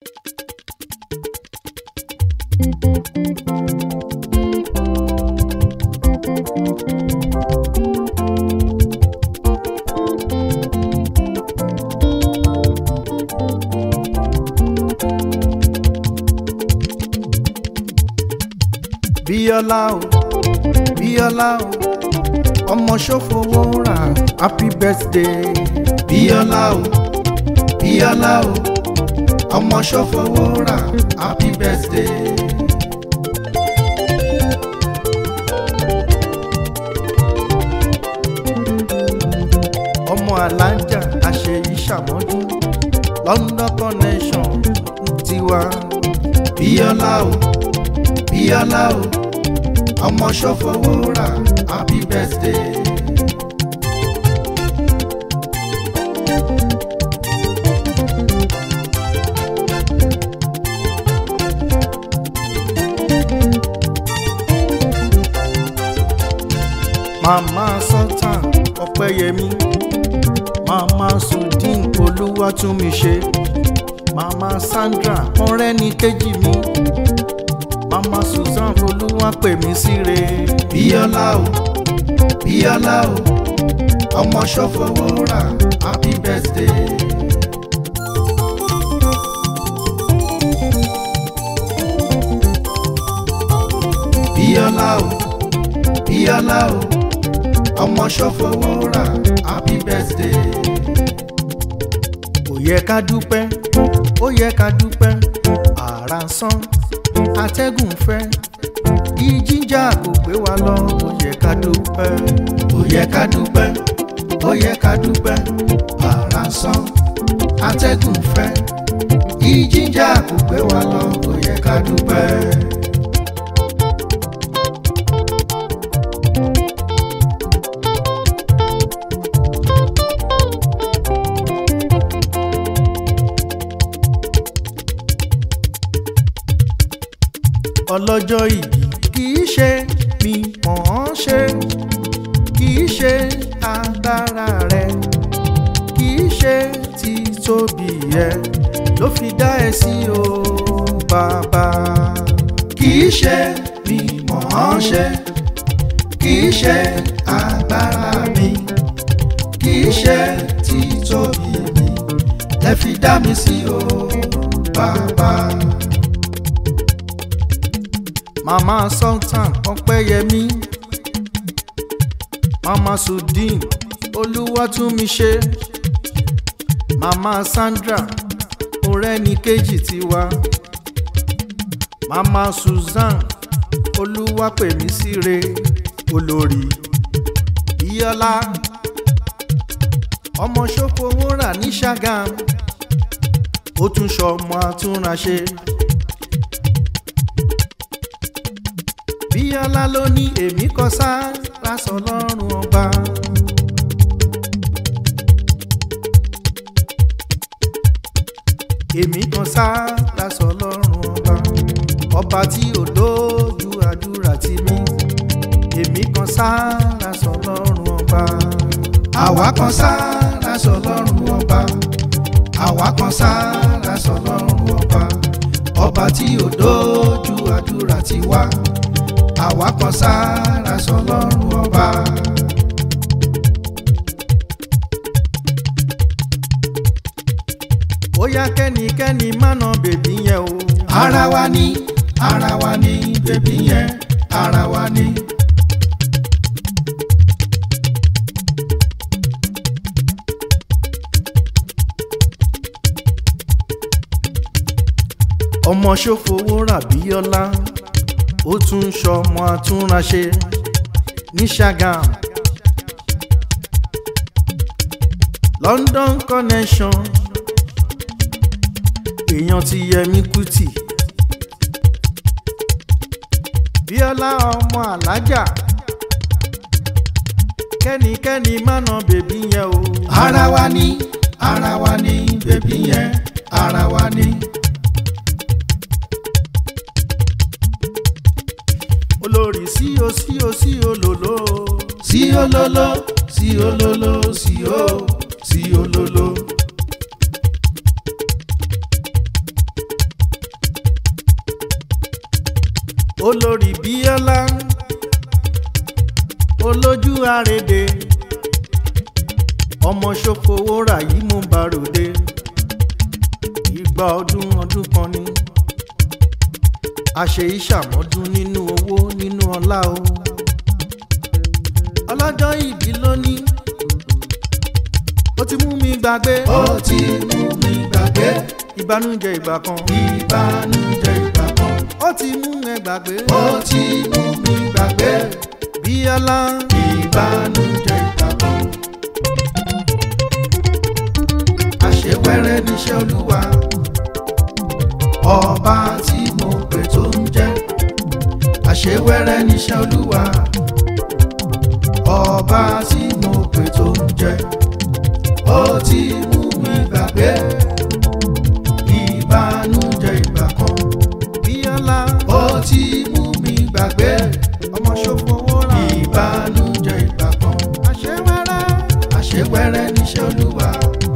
bíọ́lá o bíọ́lá o ọmọ ṣòfowó rà happy birthday bíọ́lá o bíọ́lá o ọmọ ṣòfowó rà happy birthday. ọmọ alájà àṣeyí ṣàmọ́jú London connection tiwa bíọ́lá o bíọ́lá o ọmọ ṣòfowó rà happy birthday. màmá sultan ọpẹ́yẹmí màmá sudin olúwatúnmiṣe màmá sandra ọ̀rẹ́ni kejì mi màmá susan olúwa pè mí síre. bíọ́lá o bíọ́lá o ọmọ ṣòfowó rà happy birthday. bíọ́lá o bíọ́lá o ọmọ ṣòfowó rà happy birthday. ó yẹ ká dúpẹ́ ó yẹ ká dúpẹ́ àrà sán atẹ́gùn fẹ́ ìjìjà kò gbé wa lọ ó yẹ ká dúpẹ́ ó yẹ ká dúpẹ́ ó yẹ ká dúpẹ́ àrà sán atẹ́gùn fẹ́ ìjìjà kò gbé wa lọ ó yẹ ká dúpẹ́. ọlọ́jọ́ ìbí kì í ṣe mi mọ̀ ọ́n ṣe kì í ṣe agbára rẹ kì í ṣe títóbi ẹ ló fi dá ẹ sí o bàbá. kì í ṣe mi mọ̀ ọ́n ṣe kì í ṣe agbára mi kì í ṣe títóbi mi lẹ fi dá mi sí o bàbá mama sultan ọpẹ́yẹmí mama sudin olúwatúnmiṣe mama sandra ọ̀rẹ́nìkejì tiwa mama susan olúwapẹ̀mísíre olórí bíọ́lá ọmọ ṣòfowó rà ní ṣàgàm ó tún ṣọmọ àtúnraṣe. bíọ́lá ló ní èmi kọ sára sọ lọ́rùn ọba. èmi kan sára sọ lọ́rùn ọba. ọba tí ò lójú àdúrà tì mí. èmi kan sára sọ lọ́rùn ọba. àwa kan sára sọ lọ́rùn ọba. àwa kan sára sọ lọ́rùn ọba. ọba tí ò lójú àdúrà tì wá àwa kan sára sọ lọ́rùn ọba. ó yá kẹ́nikẹ́ni má nà bèbí yẹn o. ara wa ni ara wa ni bèbí yẹn ara wa ni. ọmọ ṣòfowó rà bíọ́lá ó tún ṣọmọ àtúnraṣe ní Ṣàgàm London connection èèyàn ti Yẹmí Kútì Bíọ́lá ọmọ alájà kẹ́nikẹ́ni má nà bèbí yẹn o. ara wa ni ara wa ni bèbí yẹn ara wa ni. olórí sí o sí o sí o lòló. sí o lòló sí o lòló sí o sí o lòló. olórí bíọ́lá olójú àrèdè ọmọ ṣòfowó rà yìí mú bàròdé ìgbà ọdún ọdún kan ni àṣẹ ìṣàmọ́dún nínú owó nínú ọlá o ọlọ́jọ́ ìbí lónìí ó ti mú mi gbàgbé ó ti mú mi gbàgbé ìbànújẹ́ ìgbà kan ìbànújẹ́ ìgbà kan ó ti mú ẹ gbàgbé ó ti mú mi gbàgbé bíọ́lá ìbànújẹ́ ìgbà kan. àṣewẹ́rẹ́ níṣẹ́ olúwa ọba tí mo pè tó ń jẹ́ àṣewẹ́rẹ́ níṣẹ́ olúwa ọba tí mo pè tó ń jẹ́ ó ti mú mi gbàgbé ìbànújẹ́ ìgbà kan bíọ́lá ó ti mú mi gbàgbé ọmọ ṣòfowó rà ìbànújẹ́ ìgbà kan àṣewẹ́rẹ́ àṣewẹ́rẹ́ níṣẹ́ olúwa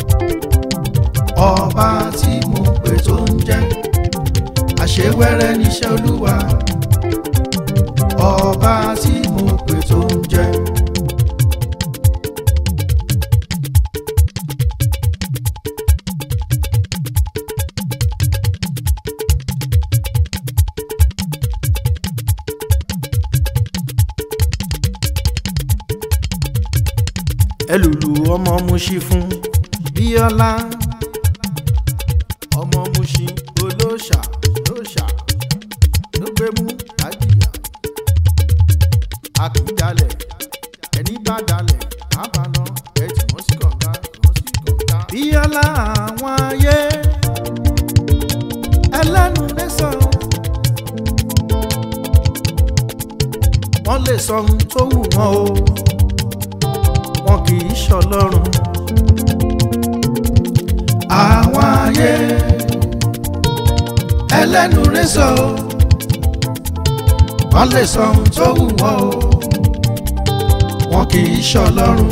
ọba tí mo pè tó ń jẹ́ àṣewẹ́rẹ́ níṣẹ́ olúwa ọba tí mo pè tó ń jẹ́. ẹlùlù ọmọ muṣi fún bíọ́lá ọmọ muṣi olóṣà lóṣà ló gbé mú àjìyà àkìjalẹ̀ ẹni bá dalẹ̀ àbànà ẹtì wọ́n sí kànga wọ́n sí kànga. bíọ́lá àwọn ayé ẹlẹ́nu lẹ́sọ̀ wọ́n lè sọ ohun tó wù wọ́n o wọn kì í ṣọlọ́run. àwọn ayé ẹlẹ́nu rẹ̀ sọ wọ́n lè sọ ohun tó wù wọ́n o wọn kì í ṣọlọ́run.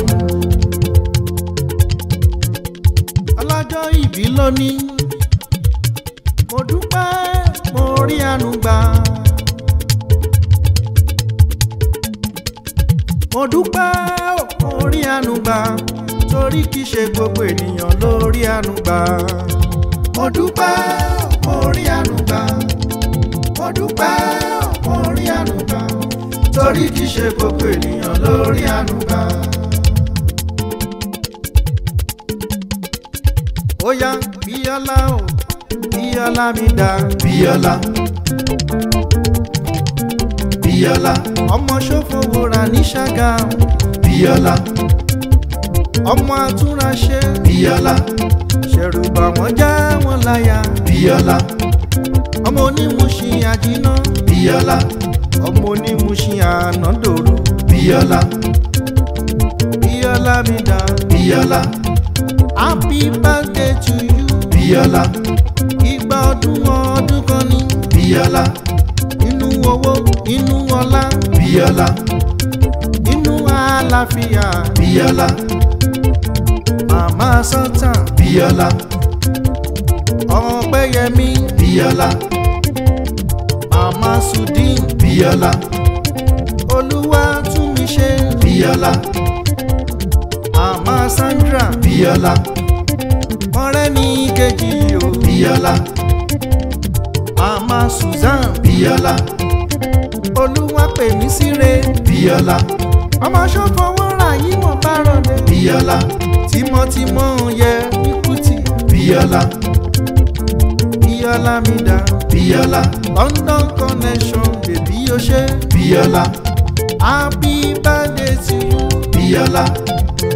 ọlọ́jọ́ ìbí lónìí mo dúpẹ́ mo rí àánú gbà. mo dúpẹ́ ó, mo rí àánú gbà torí kì í ṣe gbogbo ènìyàn ló rí àánú gbà. mo dúpẹ́ mo rí àánú gbà mo dúpẹ́ mo rí àánú gbà torí kì í ṣe gbogbo ènìyàn ló rí àánú gbà. ó yá bíọ́lá o bíọ́lá mi dá bíọ́lá bíọ́lá ọmọ ṣòfowó ra ní ṣàgámù bíọ́lá ọmọ àtúnraṣe bíọ́lá ṣẹ̀rù bà wọ́n já wọn láyà bíọ́lá ọmọ onímùsìn àjínà bíọ́lá ọmọ onímùsìn ànádòru bíọ́lá bíọ́lá mi dá bíọ́lá happy birthday to you bíọ́lá ìgbà ọdún ọdún kan ní bíọ́lá inú owó inú ọlá bíọ́lá inú àlàáfíà bíọ́lá màmá sultan bíọ́lá ọpẹ́yẹmí bíọ́lá màmá sudin bíọ́lá olúwa tún mi ṣe bíọ́lá màmá sandra bíọ́lá ọ̀rẹ́ mi kejì o bíọ́lá màmá susan bíọ́lá olúwa pè mí síre bíọ́lá ọmọ ṣòfowó rà yí mo bá rọlẹ bíọ́lá tímọ́tímọ́ yẹ ikútì bíọ́lá bíọ́lá mi dá bíọ́lá london connection bèbí o ṣe bíọ́lá happy birthday to you bíọ́lá